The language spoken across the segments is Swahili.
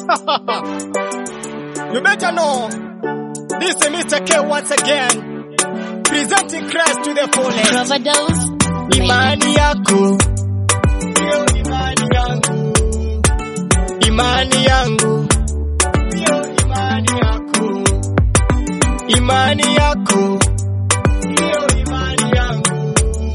you better know. This is Mr. K once again. Presenting Christ to the fullest. Overdose. Imani yako ndio imani yangu, imani yangu ndio imani yako, imani yako ndio imani yangu,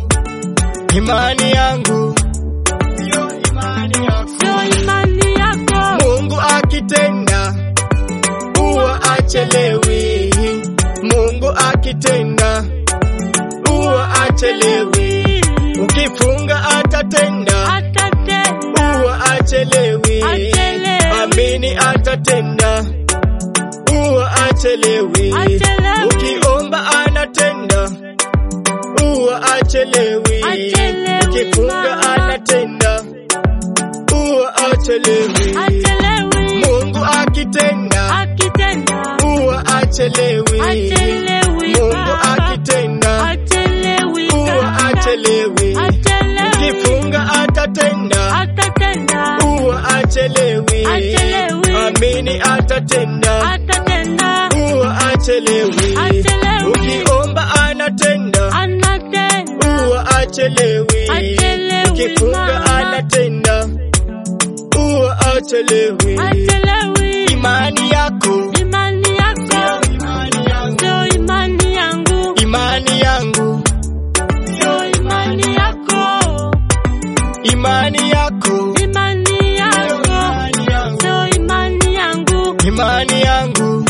imani yangu ndio imani yako. Sio imani yako. Mungu akitenda huwa achelewi, Mungu akitenda huwa achelewi, ukifunga atatenda Atatenda. huwa achelewi, Achelewi. amini atatenda huwa achelewi, Achelewi. ukiomba anatenda huwa achelewi, Achelewi, ukifunga mama. anatenda huwa achelewi. Achelewi. Mungu akitenda Akitenda. huwa achelewi, Achelewi, Mungu baba. akitenda Achelewi. huwa kaka. achelewi, Achelewi. ukifunga atatenda Atatenda. huwa achelewi, Achelewi. amini atatenda Atatenda. huwa achelewi, Achelewi. ukiomba anatenda Anatenda. huwa achelewi, Achelewi, ukifunga mama. anatenda huwa achelewi. Achelewi. Imani yako Imani yako. imani yangu, Sio imani yangu. imani yangu, Sio imani yako. imani yako, Imani yako. imani yangu, Sio imani yangu. imani yangu,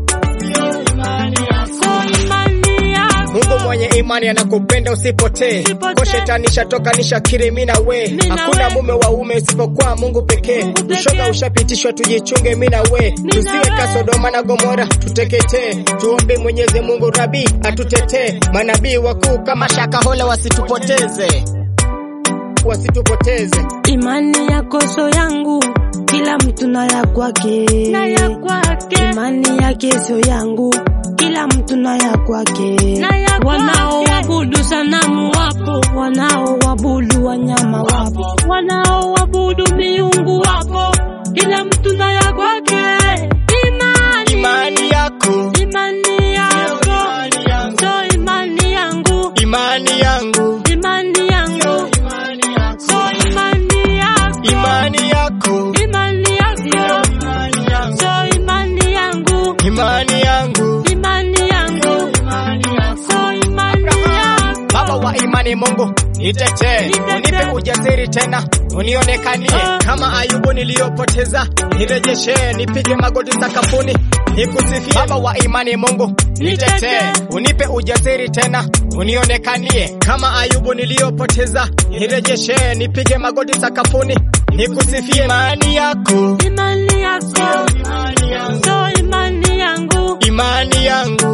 imani yako. Sio imani yako. Mungu mwenye imani anakupenda usipotee. Usipotee. Kwa shetani shatoka nishakiri mimi na we. Mimi na Hakuna we. mume wa ume usipokuwa Mungu pekee. Mungu pekee. Ushoga ushapitishwa tujichunge mimi na we. na Tusiwe we. ka Sodoma na Gomora tuteketee. Tuombe Mwenyezi Mungu Rabi atutetee. Manabii wakuu kama Shakahola wasitupoteze. Wasitupoteze. Imani yako so yangu, kila mtu na ya kwake. Na ya kwake. Imani yake so yangu, kila mtu na ya kwake. Na ya kwake. Wanaoabudu sanamu wapo, wanaoabudu wanyama wapo, wanaoabudu miungu wapo, kila mtu na ya kwake. Imani, Imani yako, Imani yako. imani yangu, Sio imani yangu. imani yangu, Imani yangu. imani yako, Sio imani yako. imani yako, Imani yako. imani yangu, Sio imani yangu. imani yangu, Imani yangu. imani yako. Sio imani yako. Baba wa imani Mungu nitetee, Nitetee. unipe ujasiri tena, unionekanie Ah. kama Ayubu niliyopoteza, nirejeshe, nipige magoti sakafuni, nikusifie. Baba wa imani Mungu nitetee, Nitetee. unipe ujasiri tena, unionekanie kama Ayubu niliyopoteza, nirejeshe, nipige magoti sakafuni, nikusifie. Imani yako, Imani yako. imani yangu, Sio imani yangu. imani yangu,